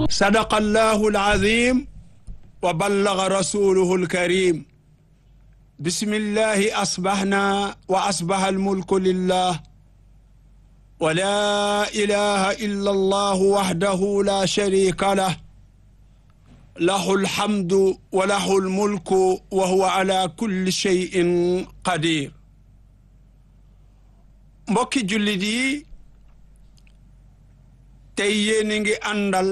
sadaqa allahu alazim wa ballaga rasuluhu alkarim bismillahi asbahna wa asbaha almulku lillah wa la ilaha illa allahu wahdahu la sharika lah lahu alhamdu wa lahu almulku wa huwa ala kulli shay'in qadir mbokki jullit yi tey yéen ngi àndal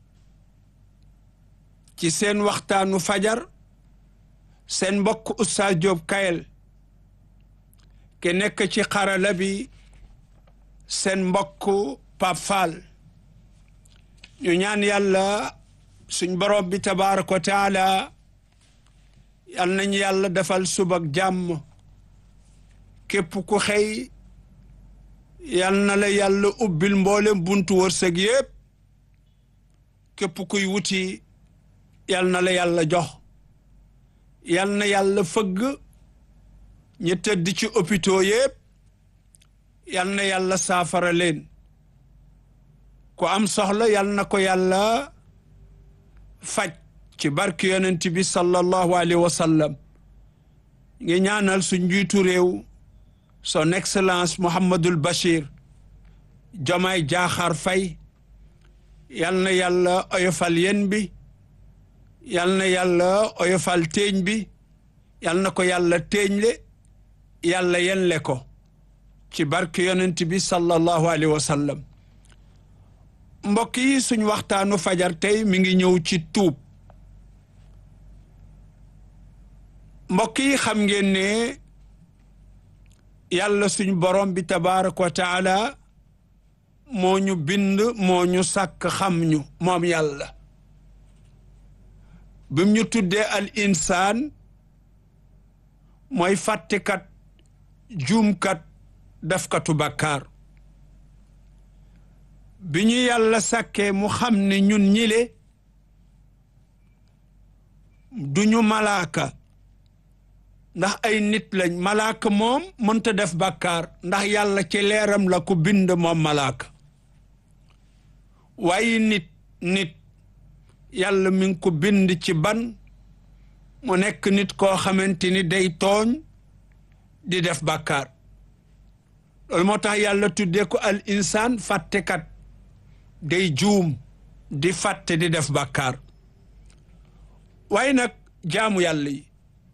ci seen waxtaanu fajar seen mbokk Oustaz Diop Kayel ke nekk ci xarala bi seen mbokk Pape Fall ñu ñaan yàlla suñ borom bi tabaaraka wa taala yal nañu yàlla defal subak jàmm képp ku xëy yal na la yàlla ubbil mboolem buntu wërsëg yépp képp kuy wuti yal na la yàlla jox yal na yàlla fëgg ñi tëdd ci hôpitaux yépp yal na yàlla saafara leen ku am soxla yal na ko yàlla faj ci barke yonent bi sallallahu alayhi wa sallam ngi ñaanal su njiitu réew son excellence Mouhamadul Bachir Diomaye Diakhar Faye yal na yàlla oyofal yen bi yal na yàlla oyofal teeñ bi yal na ko yàlla teeñle yàlla yenle ko ci barke yonent bi sallallahu alayhi wa sallam mbokk yi suñ waxtaanu fajar tey mi ngi ñëw ci tuub mbokk yi xam ngeen ne yàlla suñ borom bi tabaaraka wa taala moo ñu bind moo ñu sàkk xam ñu moom yàlla bim ñu tuddee al insaan mooy fàttekat juumkat defkatu bàkkaar bi ñu yàlla sàkkee mu xam ne ñun ñile duñu malaaka ndax ay nit lañ malaaka moom mënta def bàkkaar ndax yàlla ci leeram la ko bind moom malaaka waaye nit nit yàlla mi ngi ko bind ci ban mu nekk nit koo xamante ni day tooñ di def bàkkaar loolu moo tax yàlla tuddee ko al insaan fàttekat day juum di fàtte di def bàkkaar waaye nag jaamu yàlla yi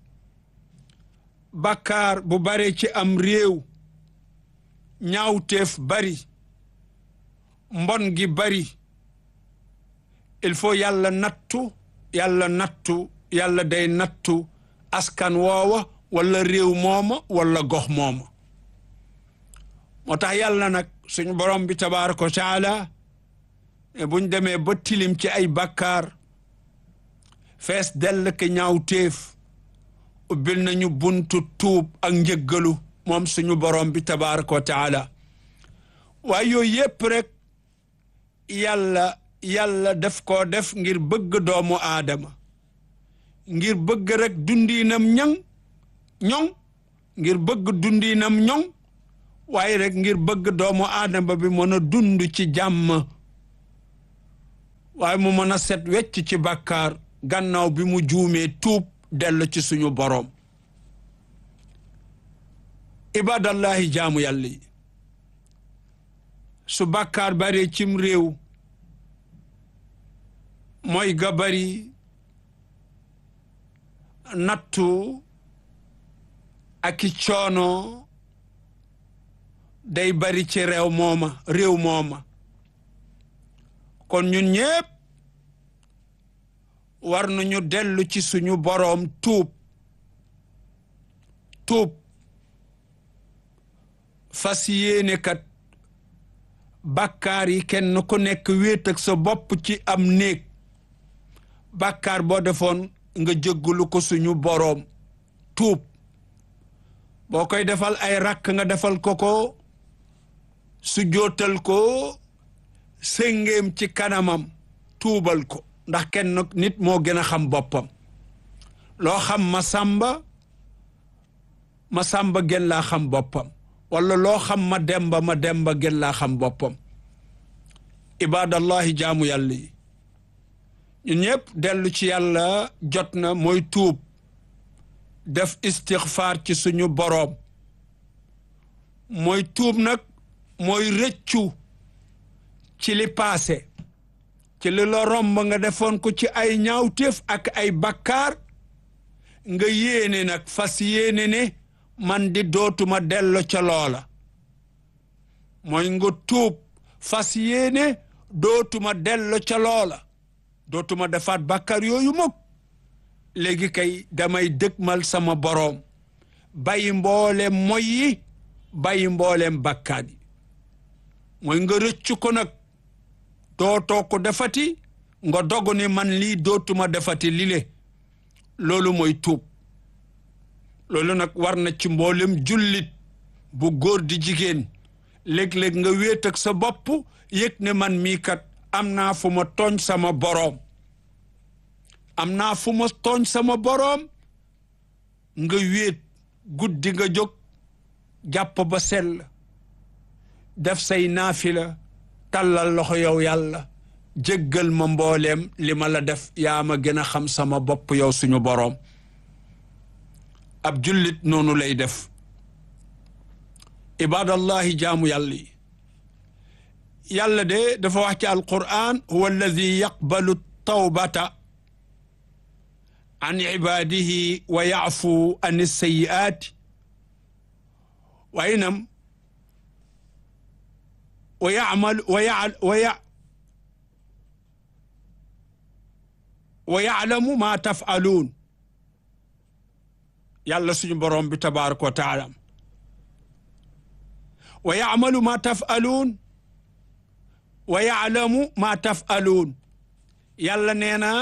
bàkkaar bu bare ci am réew ñaawteef bari mbon gi bari il faut yàlla nattu yàlla nattu yàlla day nattu askan woowa wala réew mooma wala gox mooma moo tax yàlla nag suñu borom bi tabaaraka wa taala buñ demee ba tilim ci ay bàkkaar fees dell ke ñaawteef ubbil nañu buntu tuub ak njëggalu moom suñu borom bi tabaaraka wa taala waaye yooyu yépp rek yàlla yàlla def koo def ngir bëgg doomu aadama ngir bëgg rek dundiinam ñoŋ ñoŋ ngir bëgg dundiinam ñoŋ waaye rek ngir bëgg doomu aadama bi mën a dund ci jàmm waaye mu mën a set wecc ci bàkkaar gannaaw bi mu juumee tuub dellu ci suñu boroom ibadallahi jaamu yàlla yi su bàkkaar bare cim réew mooy ga bari nattu ak i coono day bari ci réew mooma réew mooma kon ñun ñépp war nañu dellu ci suñu boroom tuub tuub fas yéene kat bàkkaar yi kenn ku nekk wéet ak sa bopp ci am néeg bàkkaar boo defoon nga jéggalu ko suñu boroom tuub boo koy defal ay rakk nga defal ko ko su jootal ko séngéem ci kanamam tuubal ko ndax kenn nit moo gën a xam boppam loo xam ma sàmba ma sàmba gën laa xam boppam wala loo xam ma demba ma demba gën laa xam boppam ibadallahi jaamu yàlla yi ñun ñëpp dellu ci yàlla jot na mooy tuub def istixfaar ci suñu boroom mooy tuub nag mooy rëccu ci li paase ci li la romb nga defoon ko ci ay ñaawteef ak ay bakkaar nga yéene nag fas yéene ne man di dootuma dello ca loola mooy nga tuub fas yéene dootuma dello ca loola dootuma defaat bàkkaar yooyu mukk léegi kay damay dëgmal sama boroom bàyyi mbooleem moy yi bàyyi mbooleem bàkkaar yi mooy nga rëccu ko nag dootoo ko defati nga dogu ni man lii dootuma defati lile loolu mooy tuub loolu nag war na ci mboolem jullit bu góor di jigéen léeg-léeg nga wéet ak sa bopp yëg ne man mii kat am naa fu ma tooñ sama boroom am naa fu ma tooñ sama boroom nga wéet guddi nga jóg jàpp ba sell def say naafila tàllal loxo yow yàlla jéggal ma mbooleem li ma la def yaa ma gën a xam sama bopp yow suñu boroom ab jullit noonu lay def ibadallahi jaamu yàlla yi yàlla de dafa wax ci alquran huwa alladi yaqbalu tawbata an ibadihi wa yaafu an sayiaati waaye nam wa yamal wa ya wa ya wa yaalamu ma tafaluun yàlla suñu borom bi tabaraka wa taala wa yaamalu ma tafaluun wa yaalamu ma tafaluun yàlla nee na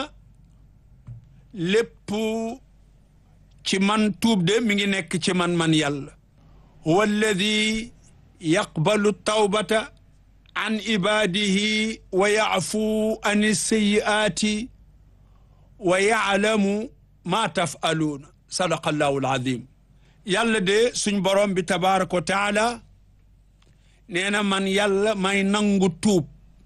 lépp ci man tuub de mi ngi nekk ci man man yàlla huwa alladi yaqbalu tawbata an ibadihi wa yaafu an sayiaati wa yaalamu ma tafaluuna sadaqa allahu alazim yàlla de suñ borom bi tabaraka wa taala nee na man yàlla may nangu tuub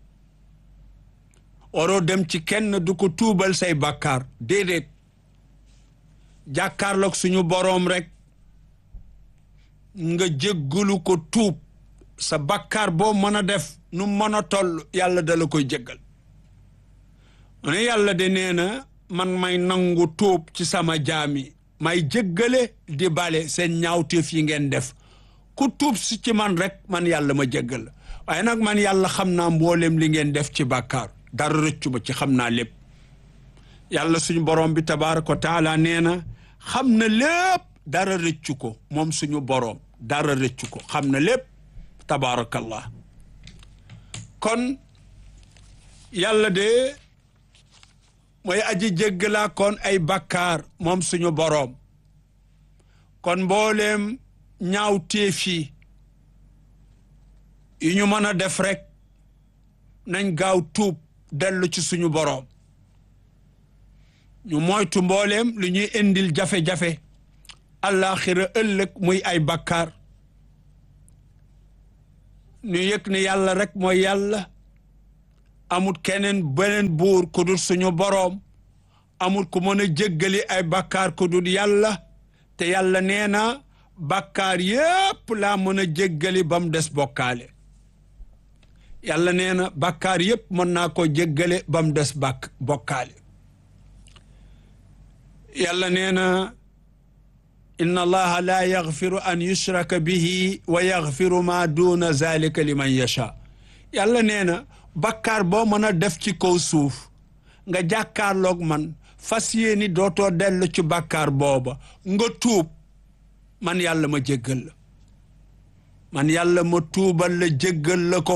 waroo dem ci kenn du ko tuubal say bàkkaar déedéet jàkkaarloog suñu boroom rek nga jéggalu ko tuub sa bàkkaar boo mën a def nu mën a toll yàlla dala koy jéggal mu ne yàlla de nee na man may nangu tuub ci sama jaami may jéggale di bale seen ñaawteef yi ngeen def ku tuub si ci man rek man yàlla ma jéggal waaye nag man yàlla xam naa mboolem li ngeen def ci bàkkaar dara rëccu ba ci xam naa lépp yàlla suñu borom bi tabaaraka wa taala nee na xam na lépp dara rëccu ko moom suñu borom dara rëccu ko xam na lépp tabaarakallah kon yàlla de mooy aji jéggalaa kon ay bakkaar moom suñu boroom kon mbooleem ñaaw téef yi yu ñu mën a def rek nañ gaaw tuub dellu ci suñu boroom ñu moytu mbooleem lu ñuy indil jafe-jafe àllaaxira ëllëg muy ay bakkaar ñu yëg ne yàlla rek mooy yàlla amul keneen beneen buur ku dul suñu boroom amul ku mën a jéggali ay bakkaar ku dul yàlla te yàlla nee na bakkaar yépp laa mën a jéggali ba mu des bokkaale yàlla nee na bakkaar yépp mën naa ko jéggale ba mu des bàkk bokkaale yàlla nee na inna allaha laa yaxfiru an yushraka bihi wa yaxfiru ma duna zalika liman yasha yàlla nee na bakkaar boo mën a def ci kaw suuf nga jàkkaarloog man fas yéeni dootoo dellu ci bakkaar booba nga tuub man yàlla ma jéggal la man yàlla ma tuubal la jéggal la ko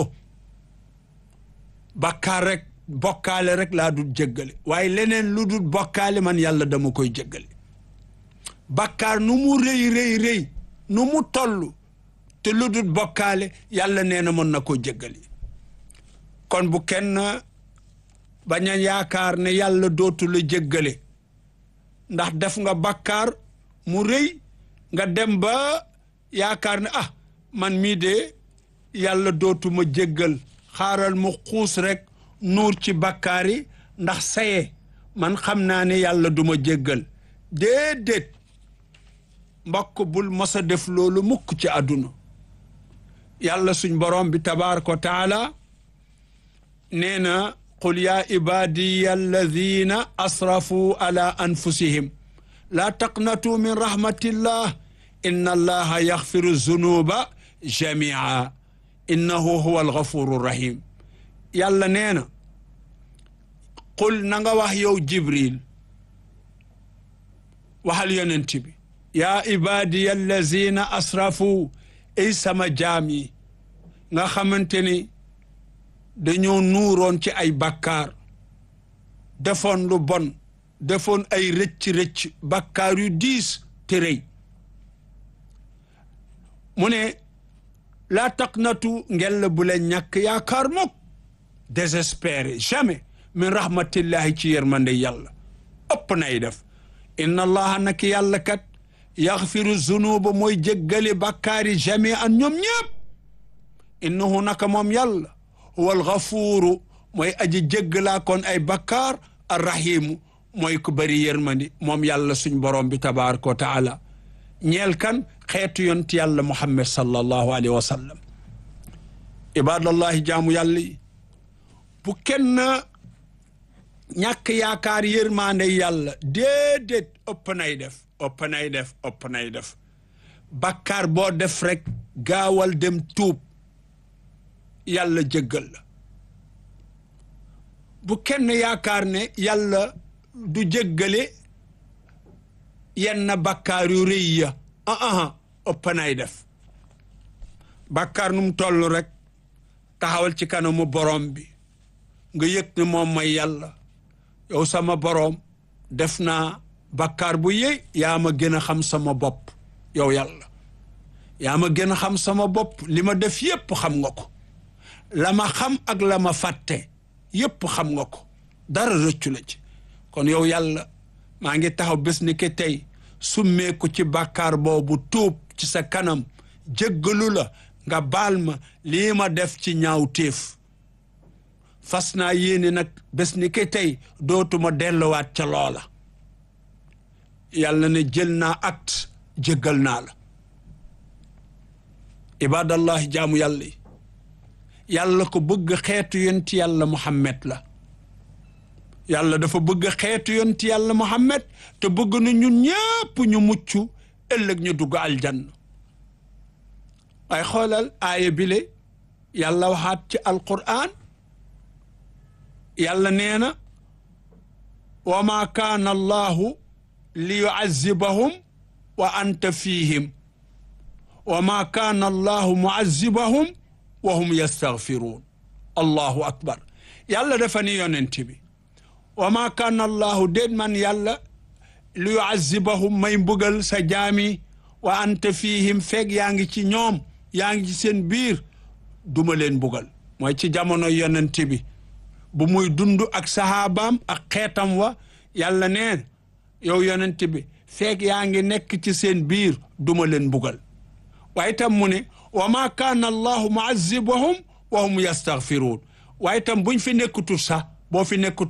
bakkaar rek bokkaale rek laa dul jéggale waaye leneen lu dul bokkaale man yàlla dama koy jéggale bakkaar nu mu rëy rëy rëy nu mu toll te lu dul bokkaale yàlla nee na mën na ko jéggale kon bu kenn bañ a yaakaar ne yàlla dootu la jéggale ndax def nga bakkaar mu rëy nga dem ba yaakaar ne ah man mii de yàlla dootu ma jéggal xaaral mu xuus rek nuur ci bakkaar yi ndax saye man xam naa ne yàlla duma jéggal déedéet mbokk bul mos a def loolu mukk ci àdduna yàlla suñ borom bi tabaraka wa taala nee na qul yaa ibadiya alladina asrafu ala anfusihim laa taqnatu min rahmatillah inna allaha yaxfiru zunuba jamia innahu huwa alghafuru rahim yàlla nee na qul na nga wax yow jibril waxal yonent bi yaa ibadiya allazina asrafu ay sama jaam yi nga xamante ni dañoo nuuroon ci ay bakkaar defoon lu bon defoon ay rëcc-rëcc bakkaar yu diis te rëy mu ne laa taqnatu ngel bu leen ñàkk yaakaar mukk désespéré jamais min rahmatillahi ci yërmande yàlla ëpp nay def inna allaha nak yàlla kat yaxfiru zunuba mooy jéggale bakkaari jami an ñoom ñëpp innahu naka moom yàlla huwa alxafuuru mooy aji jéggalaa kon ay bakkaar arrahimu mooy ku bëri yërmandi moom yàlla suñ borom bi tabaraka wa taala ñeel kan xeetu yonti yàlla muhammad sallallahu alayhi wa sallam ibadallahi jaamu yàlla yi bu kenn ñàkk yaakaar yërmaande yàlla déedéet ëpp nay def ëpp nay def ëpp nay def bakkaar boo def rek gaawal dem tuub yàlla jéggal la bu kenn yaakaar ne yàlla du jéggale yenn bakkaar yu rëy ya ah ah ëpp nay def bakkaar nu mu toll rek taxawal ci kanamu borom bi nga yëg ne moom mooy yàlla yow sama boroom def naa bakkaar bu yëy yaa ma gën a xam sama bopp yow yàlla yaa ma gën a xam sama bopp li ma def yépp xam nga ko la ma xam ak la ma fàtte yépp xam nga ko dara rëccu la ci kon yow yàlla maa ngi taxaw bés ni ke tey summeeku ci bakkaar boobu tuub ci sa kanam jéggalu la nga baal ma lii ma def ci ñaaw téef fas naa yéene nag bés ni ke tey dootuma delluwaat ca loola yàlla ne jël naa acte jéggal naa la ibadallahi jaamu yàlla yi yàlla ko bëgg xeetu yonti yàlla muhammad la yàlla dafa bëgg xeetu yonti yàlla muhammad te bëgg na ñun ñëpp ñu mucc ëllëg ñu dugg aljanna waaye xoolal aaya bile yàlla waxaat ci alquran yàlla nee na wa ma kaana allahu li yuazibahum wa anta fihim wa ma kaana allahu muazibahum wa hum yastaghfiruun allahu akbar yàlla dafa ni yonent bi wa ma kaana allahu déet man yàlla li yuazibahum may mbugal sa jaami wa anta fihim feeg yaa ngi ci ñoom yaa ngi ci seen biir duma leen mbugal mooy ci jamono yonent bi bu muy dund ak saxaabaam ak xeetam wa yàlla neen yow yonent bi feeg yaa ngi nekk ci seen biir duma leen mbugal waaye tam mu ne wa ma kaana allahu muazibahum wa hum yastaghfiruun waaye tam buñ fi nekkutul sax boo fi nekkut